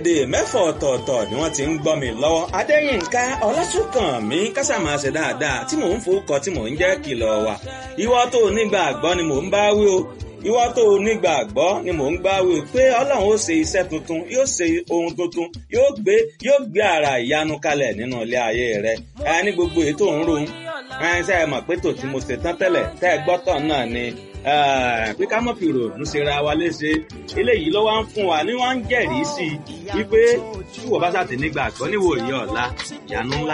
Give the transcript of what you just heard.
orílẹ̀-èdè mẹ́fọ̀ ọ̀tọ̀ọ̀tọ̀ ni wọ́n ti ń gbọ́ mi lọ́wọ́ adéyínká ọlásùnkànmí kásámàṣe dáadáa tí mò ń fowókọ tí mò ń jẹ́ kìlọ̀ wà ìwọ tó nígbàgbọ́ ni mò ń bá wí o ìwọ tó nígbàgbọ́ ni mò ń gbá wí o pé ọlọ́run ó ṣe iṣẹ́ tuntun yóò ṣe ohun tuntun yóò gbé yóò gbé ara ìyanu kalẹ̀ nínú ilé ayé rẹ ẹ ní gbogbo èyí tó ń ro ẹ ṣe é mọ̀ pé tòtí mo ṣe tán tẹ́lẹ̀ tẹ́ ẹ gbọ́tọ̀ náà ni pé ká mọ̀ fi ròònù ṣera wa léṣe eléyìí ló wá ń fún wa ní wọ́n ń jẹ́rìí sí i wípé tí wọ́n bá ṣàtì nígbàgbọ́ níwòye ọ̀la ìyanu ńlá